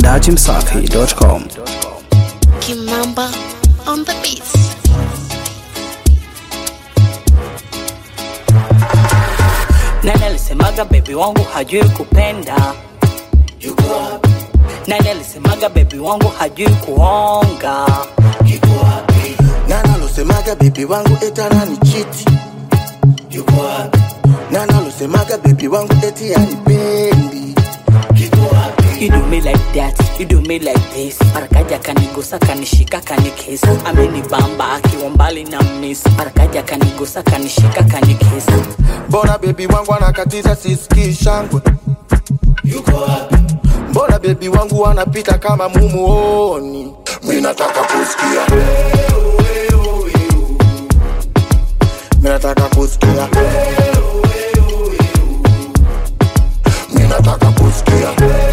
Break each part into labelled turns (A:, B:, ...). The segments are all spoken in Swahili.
A: dachimsafi.com.
B: Kimamba on the beats.
C: Nani alisemaga bebi wangu hajui kupenda? Yuko wapi? Nani alisemaga bebi wangu hajui kuonga? Yuko wapi?
D: Nani alosemaga bebi wangu eti ananichiti?
C: Yuko wapi?
D: Nani alosemaga bebi wangu eti anipendi?
C: Yuko wapi? You do me like that, you do me like this. Marakaja kanigusa kanishika kanikesi. Amenibamba akiwa mbali na miss. Marakaja kanigusa kanishika kanikesi.
D: Mbona bebi wangu anakatiza sisikii shangwe?
C: Yuko wapi?
D: Mbona bebi wangu anapita kama mumuoni? Mimi nataka kusikia. Mimi nataka kusikia. Mimi nataka kusikia.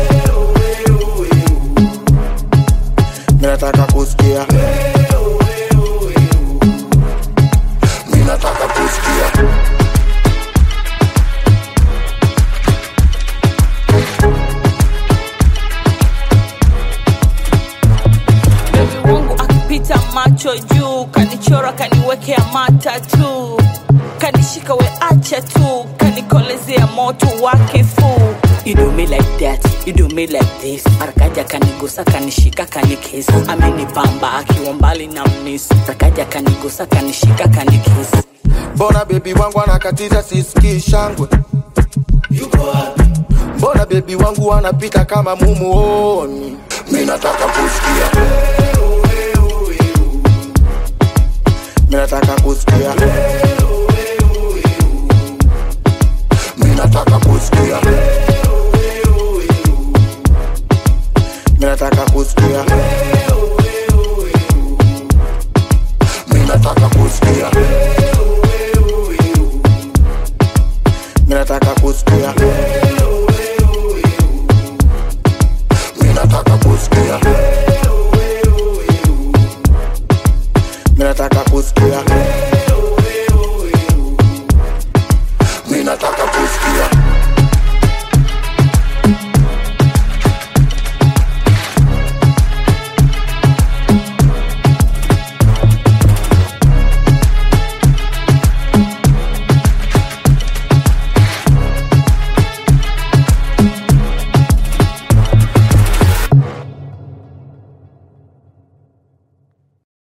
D: Mimi nataka kusikia. Mimi nataka kusikia.
C: Bebi wangu akipita macho juu, kanichora kaniwekea mata tu, kanishika we acha tu, kanikolezea moto wa kifuu. You do me like that, you do me like this. Marakaja kanigusa kanishika kanikesi, amenibamba akiwa mbali na miss. Marakaja kanigusa kanishika kanikesi.
D: Mbona bebi wangu anakatiza sisikii shangwe?
C: Yuko wapi?
D: Mbona bebi wangu anapita kama mumuoni? Mimi nataka kusikia. Mimi nataka kusikia. Mimi nataka kusikia. Mimi nataka kusikia.